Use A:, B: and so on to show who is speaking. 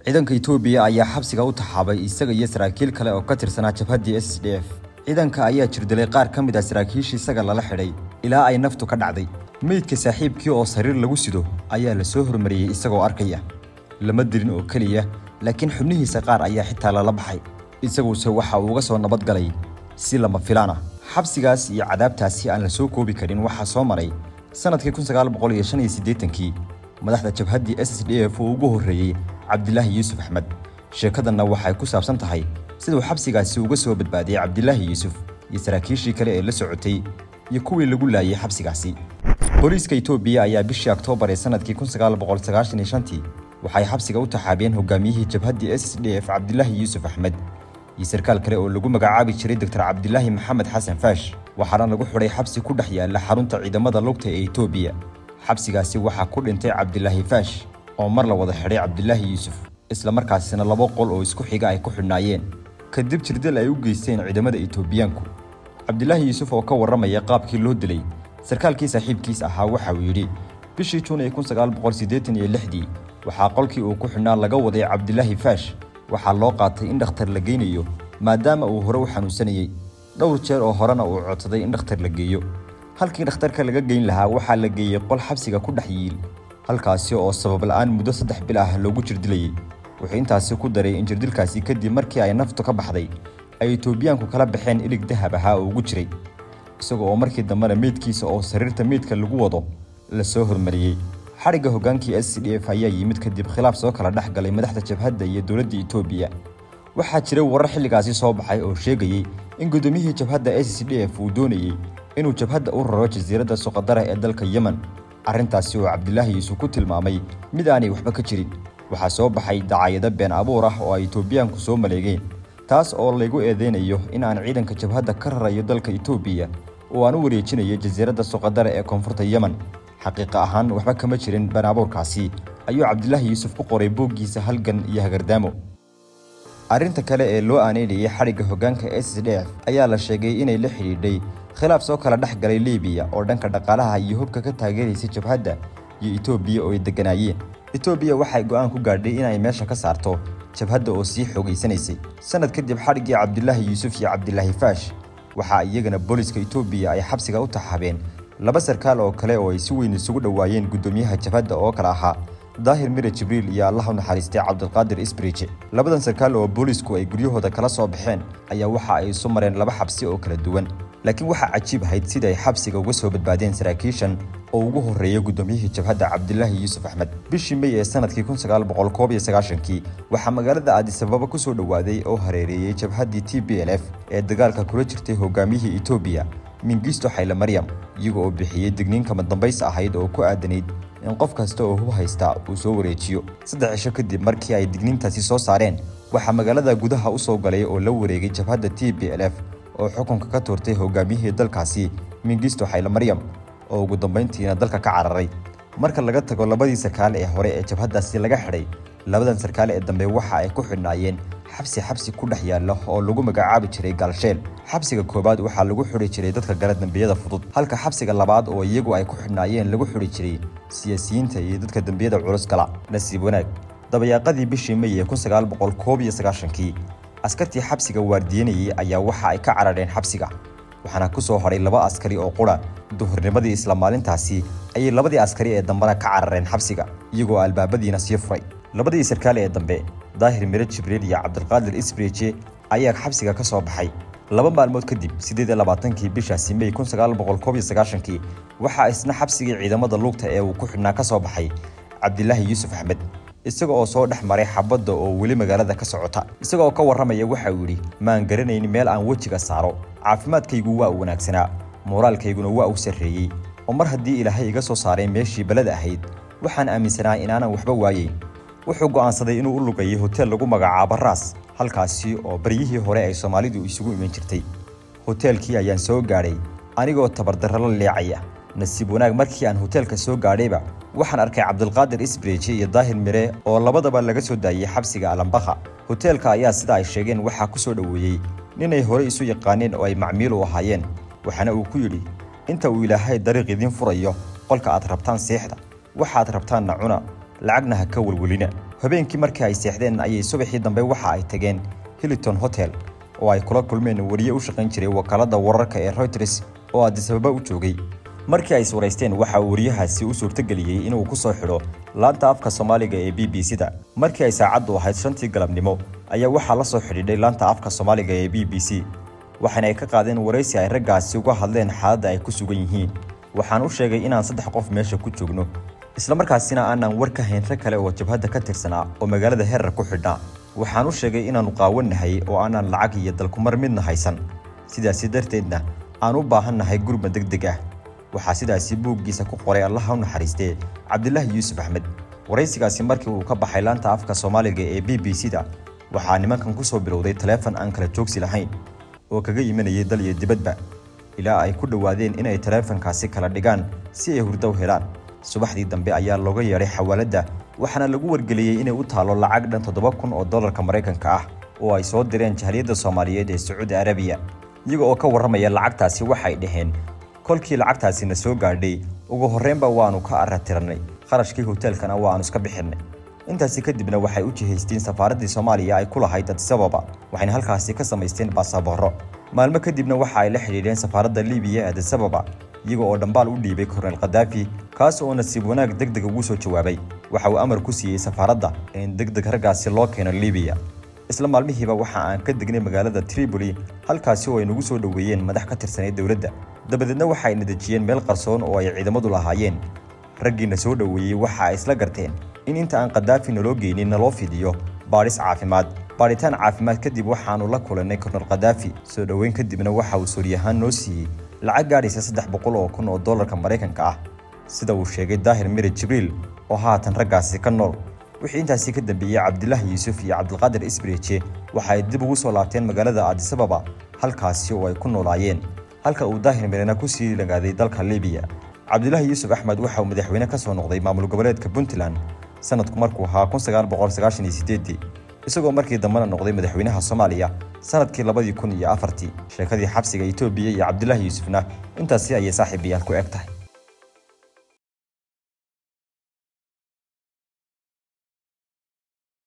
A: ciidanka Itoobiya ayaa xabsiga u taxaabay isaga iyo saraakiil kale oo ka tirsanaa jabhaddii SSDF ciidanka ayaa jirdilay qaar ka mid ah saraakiishii isaga lala xidhay ilaa ay naftu ka dhacday meydka saaxiibkii oo sariir lagu sido ayaa la soo hormariyey isagoo arkaya lama dilin oo keliya laakiin xubnihiisa qaar ayaa xitaa lala baxay isaguse waxa uu uga soo nabad galay si lama filaan ah xabsigaas iyo cadaabtaasi aan la soo koobi karin waxaa soo maray sanadkii kun sagaal boqol iyo shan iyo siddeetankii madaxda jabhaddii s s d f uu ugu horreeyey cabdilaahi yuusuf axmed sheekadanna waxay ku saabsan tahay siduu xabsigaasi uga soo badbaadiyey cabdilaahi yuusuf iyo saraakiishii kale ee la socotay iyo kuwii lagu laayay xabsigaasi booliiska itoobiya ayaa bishii oktoobar ee sanadkii kun sagaal boqol sagaashan iyo shantii waxay xabsiga u taxaabeen hogaamiyihii jabhaddii s s d f cabdilaahi yuusuf axmed iyo sarkaal kale oo lagu magacaabi jiray doctor cabdilaahi maxamed xasan faash waxaana lagu xidhay xabsi ku dhex yaalla xarunta ciidamada lugta ee itoobiya xabsigaasi waxaa ku dhintay cabdilaahi faash oo mar la wada xidhay cabdilaahi yuusuf isla markaasina laba qol oo isku xiga ay ku xidhnaayeen kadib jirdil ay u geysteen ciidamada itoobiyaanku cabdilaahi yuusuf oo ka warramaya qaabkii loo dilay sarkaalkii saaxiibkiis ahaa waxa uu yidhi bishii juun ee kun sagaal boqol siddeetan iyo lixdii waxaa qolkii uu ku xidhnaa laga waday cabdilaahi faash waxaa loo qaatay in dhakhtar la geynayo maadaama uu hore u xanuunsanayey dhowr jeer oo horena uu codsaday in dhakhtar la geeyo halkii dhakhtarka laga geyn lahaa waxaa la geeyey qol xabsiga ku dhex yiil halkaasi oo sabab la'aan muddo saddex bil ah loogu jirdilayey wuxuu intaasi ku daray in jirdilkaasi kadib markii ay naftu ka baxday ay itoobiyaanku kala baxeen ilig dahab ahaa oo ugu jiray isaga oo markii dambena meydkiisa oo sariirta meydka lagu wado la soo hormariyey xadhigga hoggaankii s c d f ayaa yimid kadib khilaaf soo kala dhex galay madaxda jabhadda iyo dowladda itoobiya waxaa jiray warar xilligaasi soo baxay oo sheegayey in guddoomiyihii jabhadda s c d f uu doonayey inuu jabhadda u raro jasiiradda suqadara ee dalka yemen arrintaasi oo cabdilaahi yuusuf ku tilmaamay mid aanay waxba ka jirin waxaa soo baxay dacaayado been abuur ah oo ay itoobiyaanku soo maleegeen taas oo laygu eedeynayo in aan ciidanka jabhadda ka rarayo dalka itoobiya oo aan u wareejinayo jasiiradda suqadara ee koonfurta yemen xaqiiqa ahaan waxba kama jirin been abuurkaasi ayuu cabdilaahi yuusuf ku qoray booggiisa halgan iyo hagardaamo arrinta kale ee loo aaneynayay xadhigga hoggaanka s d f ayaa la sheegay inay la xidhiidhay khilaaf soo kala dhex galay libiya oo dhanka dhaqaalaha iyo hubka ka taageeraysay jabhadda iyo itoobiya oo ay degganaayeen itoobiya waxay go'aan ku gaadhay inay meesha ka saarto jabhadda oo sii xoogaysanaysay sanad kadib xadhiggii cabdilaahi yuusuf iyo cabdilaahi faash waxaa iyagana booliska itoobiya ay xabsiga u taxaabeen laba sarkaal oo kale oo ay si weyn isugu dhowaayeen guddoomiyaha jabhadda oo kale ahaa daahir mire jibriil iyo allah u naxariistay cabdulqaadir isbriije labadan sarkaal oo boolisku ay guryahooda kala soo baxeen ayaa waxa ay isu mareen laba xabsi oo kala duwan laakiin waxaa cajiib ahayd sida ay xabsiga uga soo badbaadeen saraakiishan oo ugu horreeyay guddoomiyihii jabhadda cabdilaahi yuusuf axmed bishii mey ee sanadkii kun sagaal boqol koob iyo sagaashankii waxaa magaalada aadisababa ku soo dhowaaday oo hareereeyey jabhaddii t b l f ee dagaalka kula jirtay hogaamiyihii itoobiya mingisto xayle maryam iyaga oo bixiyey digniin kama dambays ahayd oo ku aadanayd in qof kasta oo hub haysta uu soo wareejiyo saddex cisho kadib markii ay digniintaasi soo saareen waxaa magaalada gudaha u soo galay oo la wareegay jabhadda t b l f oo xukunka ka tuurtay hogaamiyihii dalkaasi mingisto xayle maryam oo ugu dambayntiina dalka ka cararay marka laga tago labadii sarkaal ee hore ee jabhaddaasi laga xidhay labadan sarkaal ee dambe waxa ay ku xidhnaayeen xabsi xabsi ku dhex yaalla oo lagu magacaabi jiray gaalsheel xabsiga koowaad waxaa lagu xidhi jiray dadka gala dembiyada fudud halka xabsiga labaad oo iyagu ay ku xidhnaayeen lagu xidhi jiray siyaasiyiinta iyo dadka dembiyada culus gala nasiib wanaag dabayaaqadii bishii mey ee kun sagaal boqol koob iyo sagaashankii askartii xabsiga waardiyanayey ayaa waxa ay ka carareen xabsiga waxaana ku soo hadhay laba askari oo qura duhurnimadii isla maalintaasi ayay labadii askari ee dambena ka carareen xabsiga iyagoo albaabadiina sii furay labadii sarkaal ee dambe daahir mire jibriil iyo cabdulqaadir isbriije ayaa xabsiga ka soo baxay laba maalmood kadib siddeed iyo labaatankii bishaasi mey kun sagaal boqol koob iyo sagaashankii waxaa isna xabsigii ciidamada luugta ee uu ku xidhnaa ka soo baxay cabdilaahi yuusuf axmed isaga oo soo dhex maray xabadda oo weli magaalada ka socota isaga oo ka warramaya waxa uu yidhi maan garanayn meel aan wejiga saaro caafimaadkaygu waa u wanaagsanaa mooraalkayguna waa u sarreeyey oo mar haddii ilaahay iga soo saaray meeshii balada ahayd waxaan aaminsanaa inaanan waxba waayeyn wuxuu go'aansaday inuu u lugayay hoteel lagu magacaabo raas halkaasi oo baryihii hore ay soomaalidu isugu iman jirtay hoteelkii ayaan soo gaadhay anigoo tabardarro la leecaya nasiib wanaag markii aan hoteelka soo gaadhayba waxaan arkay cabdulqaadir isbriije iyo daahir mire oo labadaba laga soo daayey xabsiga alambakha hoteelka ayaa sida ay sheegeen waxaa ku soo dhoweeyey ninay hore isu yaqaaneen oo ay macmiil u ahaayeen waxaana uu ku yidhi inta uu ilaahay dariiq idiin furayo qolka aad rabtaan seexda waxaad rabtaanna cuna lacagna ha ka welwelina habeenkii markii ay seexdeen ayay subaxii dambe waxa ay tageen hiliton hotel oo ay kula kulmeen wariye u shaqayn jiray wakaaladda wararka ee reuters oo addisababa u joogay markii ay iswaraysteen waxa uu wariyahaasi u suurtageliyey inuu ku soo xidho laanta afka soomaaliga ee b b c-da markii ay saacaddu ahayd shantii galabnimo ayaa waxaa la soo xidhiidhay laanta afka soomaaliga ee b b c waxaana ay ka qaadeen waraysi ay raggaasi uga hadleen xaaladda ay ku sugan yihiin waxaan u sheegay inaan saddex qof meesha ku joogno islamarkaasina aanaan war ka hayn rag kale oo jabhadda ka tirsanaa oo magaalada herar ku xidhnaa waxaan u sheegay inaannu qaawannahay oo aanaan lacag iyo dalkumar midna haysan sidaasi darteedna aan u baahannahay gurma deg deg ah waxaa sidaasi buuggiisa ku qoray allaha u naxariistee cabdilaahi yuusuf axmed waraysigaasi markii uu ka baxay laanta afka soomaaliga ee b b c-da waxaa nimankan ku soo bilowday taleefon aan kala joogsi lahayn oo kaga imanayay dal iyo dibadba ilaa ay ku dhowaadeen inay taleefankaasi kala dhigaan si ay hurdo u helaan subaxdii dambe ayaa looga yeedhay xawaaladda waxaana lagu wargeliyey inay u taalo lacag dhan toddoba kun oo dollarka maraykanka ah oo ay soo direen jahaliyadda soomaaliyeed ee sacuudi arabiya iyaga oo ka warramaya lacagtaasi waxay dhaheen kolkii lacagtaasina soo gaadhay ugu horreynba waannu ka arratirannay kharashkii hoteelkana waannu iska bixinnay intaasi kadibna waxay u jihaysteen safaaraddii soomaaliya ay ku lahayd adisababa waxayna halkaasi ka samaysteen baasaboorro maalmo kadibna waxa ay la xidhiidheen safaaradda libiya ee adisababa iyaga oo dhambaal u dhiibay korneyl khadaafi kaas oo nasiib wanaag deg deg ugu soo jawaabay waxa uu amar ku siiyey safaaradda in deg deg raggaasi loo keeno libiya isla maalmihiiba waxa aan ka degnay magaalada tripoli halkaasi oo ay nagu soo dhoweeyeen madax ka tirsanay dowladda dabadeedna waxa ay nadejiyeen meel qarsoon oo ay ciidamadu lahaayeen raggiina soo dhoweeyey waxa ay isla garteen in inta aan khadaafi naloo geynin naloo fidiyo baadhis caafimaad baadhitaan caafimaad kadib waxaannu la kulannay kornel khadaafi soo dhoweyn kadibna waxa uu sooryahaan noo siiyey lacag gaadhaysa saddex boqol oo kun oo dollarka maraykanka ah sida uu sheegay daahir mire jibriil oo haatan raggaasi ka nool wixii intaasi ka dambeeyey cabdilaahi yuusuf iyo cabdilqaadir isbreje waxa ay dib ugu soo laabteen magaalada adisababa halkaasi oo ay ku noolaayeen halka uu daahir mirena ku sii lagaaday dalka libiya cabdilaahi yuusuf axmed waxa uu madaxweyne ka soo noqday maamul goboleedka puntland sanadku markuu ahaa kun sagaal boqol sagaashan iyo sideedii isagoo markii dambena noqday madaxweynaha soomaaliya sanadkii labadii kun iyo afartii sheekadii xabsiga etoobiya iyo cabdilaahi yuusufna intaasi ayay saaxiibayaal ku eg tahay